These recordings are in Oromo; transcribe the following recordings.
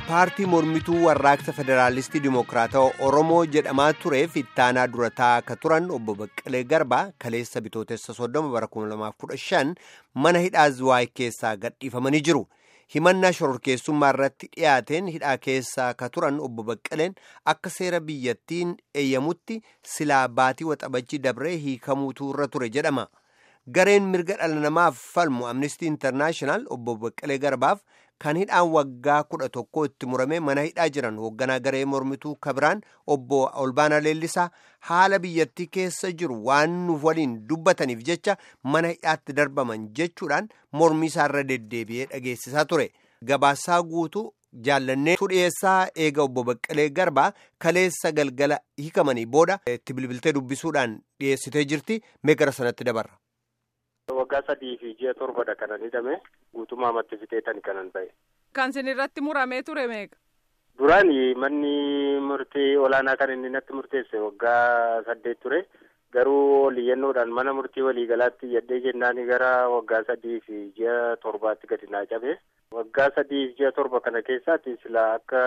paartii mormituu warraaqsa federaalistii dimokiraatawaa oromoo jedhamaa tureef ittaanaa durataa akka turan obbo Baqqalee Garbaa kaleessa bitootessa soddoma bara 2015 mana hidhaa Zuwaay keessaa gadhiifamanii jiru. himannaa shororkeessummaa irratti dhiyaateen hidhaa keessaa akka turan obbo Baqqaleen akka seera biyyattiin eeyyamutti silaa baatii waxabajii dabree hiikamuutu irra ture jedhama. Gareen mirga dhala namaaf falmu Amnesty International obbo Baqqalee Garbaaf kan hidhaan waggaa kudha tokko itti murame mana hidhaa jiran hoogganaa garee mormituu kabiraan obbo Olbaanaa Leellisaa haala biyyattii keessa jiru waan nuuf waliin dubbataniif jecha mana hidhaatti darbaman jechuudhaan mormii isaarra deddeebi'ee dhageessisaa ture. Gabaasaa guutuu jaallannee dhiyeessaa eega obbo Baqqalee Garbaa kaleessa galgala hiikamanii booda itti bilbiltee dubbisuudhaan dhiyeessitee jirti mee gara sanatti dabarra. Waggaa sadii fi ji'a torbadha kanan hidhame guutummaa amatti fixeetan kanan ba'e. Kan isin irratti muramee ture meeqa? Duraan manni murtii olaanaa kan inni natti murteesse waggaa saddeet ture. Garuu oliyyannoodhaan mana murtii waliigalaatti yaddee jennaan gara waggaa sadii fi ji'a torbaatti gadi naa cabe. Waggaa sadii fi ji'a torba kana keessaatti sila akka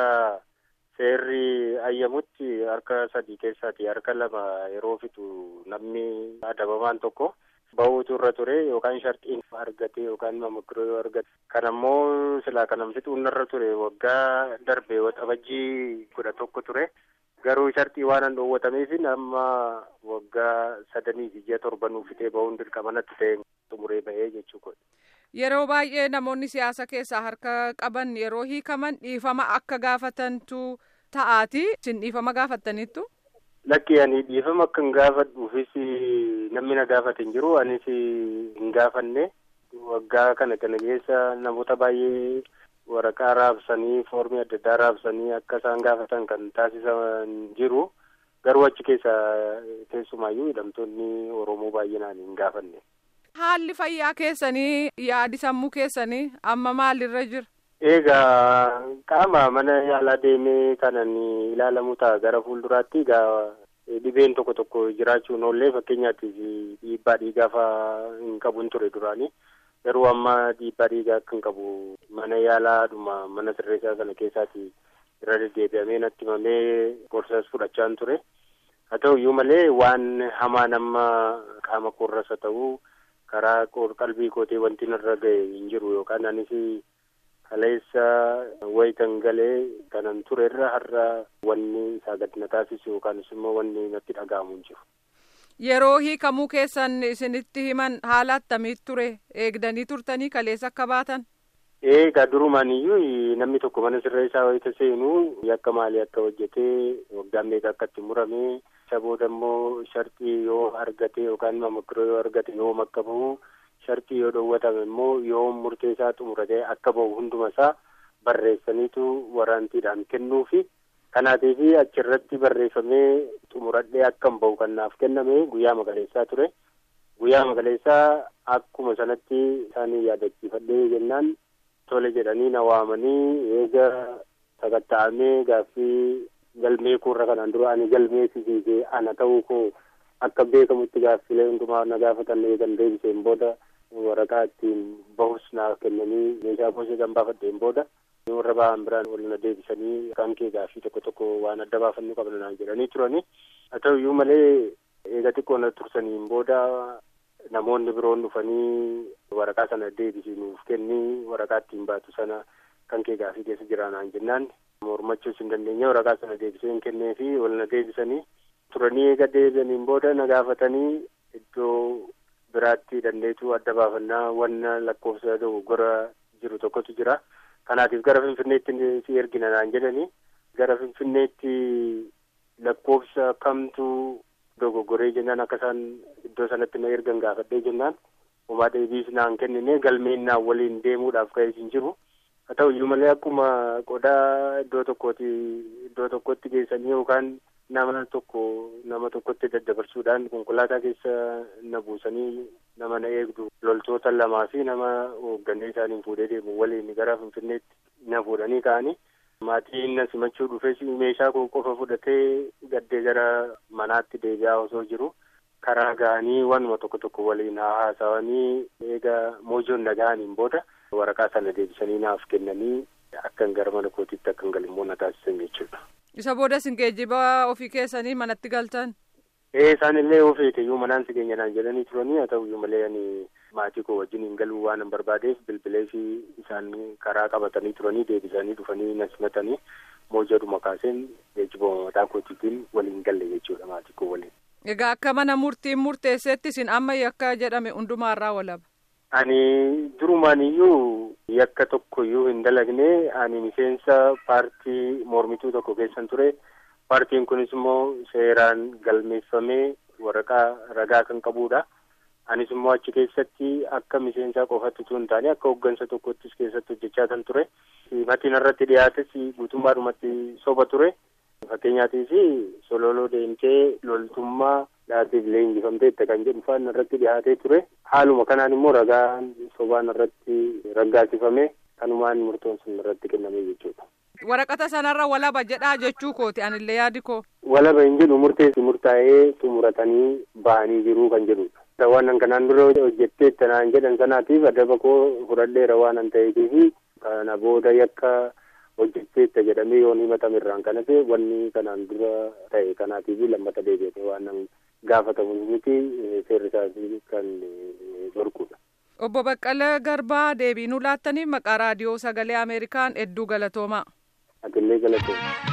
seerri ayyamutti harka sadii keessaati harka lama yeroo fixu namni adabamaan tokko. Bahuutu irra ture yookaan sharxiin argate yookaan mamokkiroo yoo argate kan ammoo silaa kanan fixuun irra ture waggaa darbe waxabajjii kudha tokko ture garuu sharxii waan an dhoowwatameef amma waggaa sadanii fi ji'a torba nuuf fixee bahuun dirqama natti ta'e xumuree bahee jechuudha. Yeroo baay'ee namoonni siyaasa keessaa harka qaban yeroo hiikaman dhiifama akka gaafatantu ta'aati isin dhiifama gaafattaniittu. Lakki ani dhiifama akka hin gaafadhuufis namni na gaafate hin jiru anis hin gaafanne waggaa kana kana keessa namoota baay'ee waraqaa raabsanii foormii adda addaa raabsanii akka isaan gaafatan kan taasisan jiru garuu achi keessa keessumaayyuu hidhamtoonni Oromoo baay'inaan hin gaafanne. Haalli fayyaa keessanii yaadi sammuu keessanii amma maalirra jira? Egaa qaama mana yaalaa deemee kanan ilaalamu ta'a gara fuulduraatti egaa dhibeen tokko tokko jiraachuun oollee fakkeenyaatiif dhiibbaa dhiigaa fa'aa hin qabun ture duraanii garuu amma dhiibbaa dhiigaa akka hin qabu mana yaalaadhuma mana sirreessaa sana keessaati irra deddeebi'amee natti himamee gorsas fudhachaan ture haa ta'u iyyuu malee waan hamaa nama qaama koorras haa ta'u karaa qalbii kootee wanti narra ga'e hin jiru yookaan anis kaleessa wayitan galee kanan ture irra har'a wanni isaa gadi na taasisu yookaan immoo wanni natti dhaga'amu hin jiru. Yeroo hiikamuu keessan isinitti himan haala attamiitu ture eegdanii turtanii kaleessa akka baatan? Eegaa durumaan iyyuu namni tokko mana sirreessaa wayita seenu yakka maalii akka hojjetee waggaan meeqa akka itti murame isa booda immoo sharxii yoo argate yookaan mamokkiroo yoo argate yoom akka bahu sharxii yoo dhoowwatame immoo yoo murteessaa xumuratee akka bahu hunduma isaa barreessaniitu waraantiidhaan kennuufi kanaatiif achirratti barreeffamee xumuradhee akkam bahu kan naaf kenname guyyaa magaleessaa ture guyyaa magaleessaa akkuma sanatti isaanii yaadachiifadhee jennaan tole jedhanii na waamanii eega sakatta'amee gaaffii galmee koorra kanaan dura ani galmee sisiisee ana ta'uu koo akka beekamutti gaaffilee hundumaa na gaafatan eegan deebiseen booda waraqaa ittiin bahus naaf kennanii meeshaa gosa kan baafadheen booda warra ba'an biraan wal na deebisanii kan kee gaaffii tokko tokko waan adda baafannuu qabna naan jedhanii turani haa ta'u iyyuu malee eega xiqqoo na tursaniin booda namoonni biroon dhufanii waraqaa sana deebisinuuf kennii waraqaa ittiin baatu sana kan kee gaaffii keessa jira naan jennaan mormachuus hin dandeenye waraqaa sana deebiseen kennee fi wal na deebisanii turanii eega deebi'aniin booda na gaafatanii iddoo biraatti dandeetu adda baafannaa wanna lakkoofsa dogoggora jiru tokkotu jira kanaatiif gara finfinneetti si ergina naan jedhanii gara finfinneetti lakkoofsa kamtu dogoggoree jennaan akka isaan iddoo sanatti na ergan gaafadhee jennaan homaa deebiis naan kennine galmeen naan waliin deemuudhaaf ka'ee hin jiru haa ta'u iyyuu malee akkuma qodaa iddoo tokkooti iddoo tokkotti geessanii yookaan nama tokko nama tokkotti daddabarsuudhaan konkolaataa keessa na buusanii nama na eegdu loltoota lamaa fi nama hoogganee isaaniin fuudhee deemu waliin gara finfinneetti na fuudhanii ka'anii maatiin na simachuu dhufes meeshaa koo qofa fudhatee gaddee gara manaatti deebi'aa osoo jiru karaa ga'anii wanuma tokko tokko waliin haasawanii eega moojoon na ga'aniin booda waraqaa sana deebisanii naaf kennanii akkan gara mana kootiitti akkan galimmoo na taasisan jechuudha. Isa booda isin geejjiba ofii keessanii manatti galtan? Ee isaan illee ofeete iyyuu manaan si geenyadhaan jedhanii turanii haa ta'u iyyuu malee ani maatii koo wajjin hin galuu waan hin barbaadeef bilbilee fi isaan karaa qabatanii turanii deebisanii dhufanii na simatanii moojaduma kaaseen geejjiba mataa kootiitiin waliin galle jechuudha maatii koo waliin. Egaa akka mana murtiin murteessetti isin amma yakka jedhame hundumaarraa walaba. Ani durumaan iyyuu yakka tokko iyyuu hin dalagne ani miseensa paartii mormituu tokko keessan ture. Paartiin kunis immoo seeraan galmeeffamee waraqaa ragaa kan qabudha. Anis immoo achi keessatti akka miseensaa qofatti utuu hin taane akka hooggansa tokkottis keessatti hojjechaa kan ture. Matiin irratti dhiyaates guutummaadhumatti soba ture. Fakkeenyaatiif sololoo deemtee loltummaa dhaabbiif leenjifamteetta kan jedhu faan irratti dhiyaatee ture. Haaluma kanaan immoo ragaan sobaan irratti raggaasifame kanumaan murtoon sun irratti kenname jechuudha. Waraqata sanarra walaba jedhaa jechuu kooti anillee yaadi koo. Walaba hin jedhu murteessi murtaa'ee xumuratanii bahanii jiruu kan jedhudha. Waan kanaan dura hojjettee tanaan jedhan sanaatiif adaba koo fudhadheera waan an ta'eefi kana booda yakka hojjetteetta jedhamee yoon himatame irraan kan hafe wanni kanaan dura ta'e kanaatiif lammata deebi'ate waan nan gaafatamu miti seerri isaas kan dhorkudha. Obbo Baqqalee Garbaa deebii nuu laattaniif maqaa raadiyoo sagalee Ameerikaan hedduu galatoomaa. Atillee galatooma.